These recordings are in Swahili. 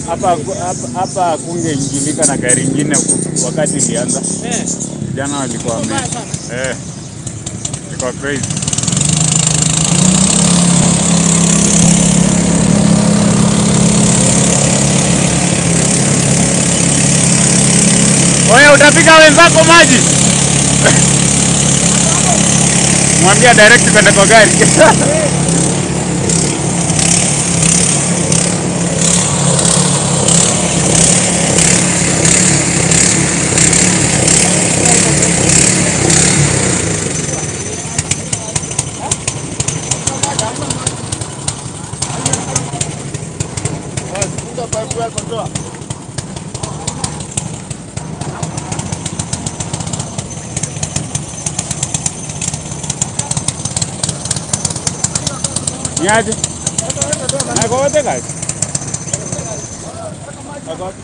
hapa hapa- hapa kungeingilika na gari ingine ku- wakati ilianza. Eh, Vijana walikuwa wame mbaya sana. eh, ilikuwa crazy. Oya, utapika wenzako maji. Mwambia direct kwenda kwa gari. Niaje? Nako wote kazi. Nako wote.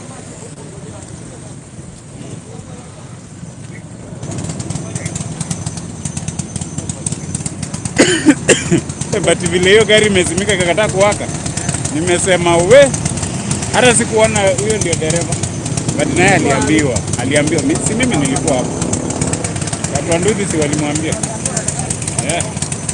But vile hiyo gari imezimika ikakataa kuwaka, nimesema we, hata sikuona huyo ndio dereva, but naye aliambiwa, aliambiwa, mi- si mimi nilikuwa hapo, watu wa Nduthi si walimwambia yeah.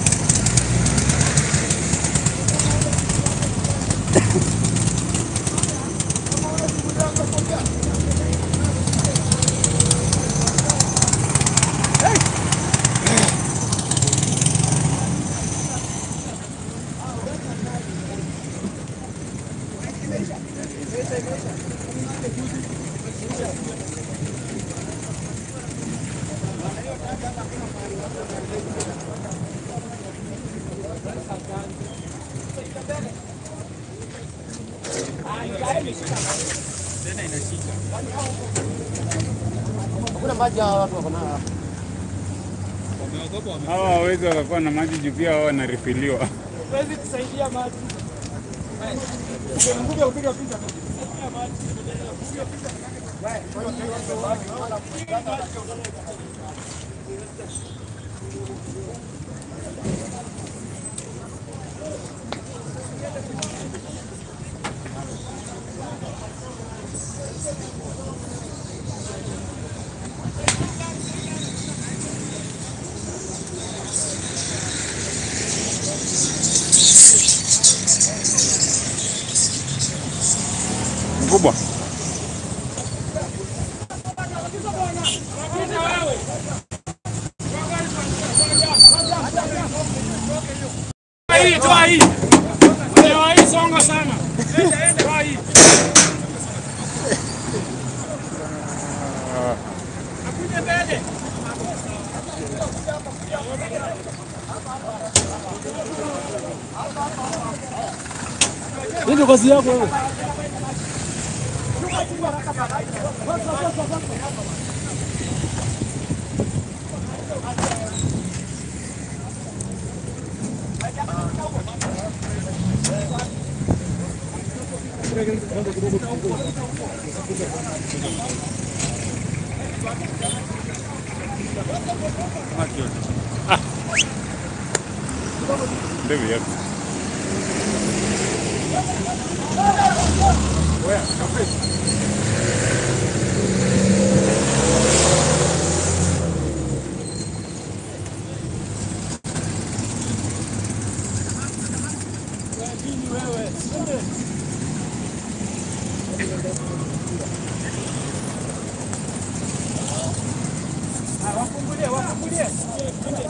Hakuna maji hawa watu wako nayo. Hawa hawawezi wakakuwa na maji juu pia wao wanarifiliwa. Huwezi kusaidia maji. Nguvu ya kupiga picha. Mkubwa. Hii toa hii. Toa hii songa sana. Toa hii. Akuje mbele. Ndio kazi yako wewe. Ndio hivyo. Wafungulie, wafungulie.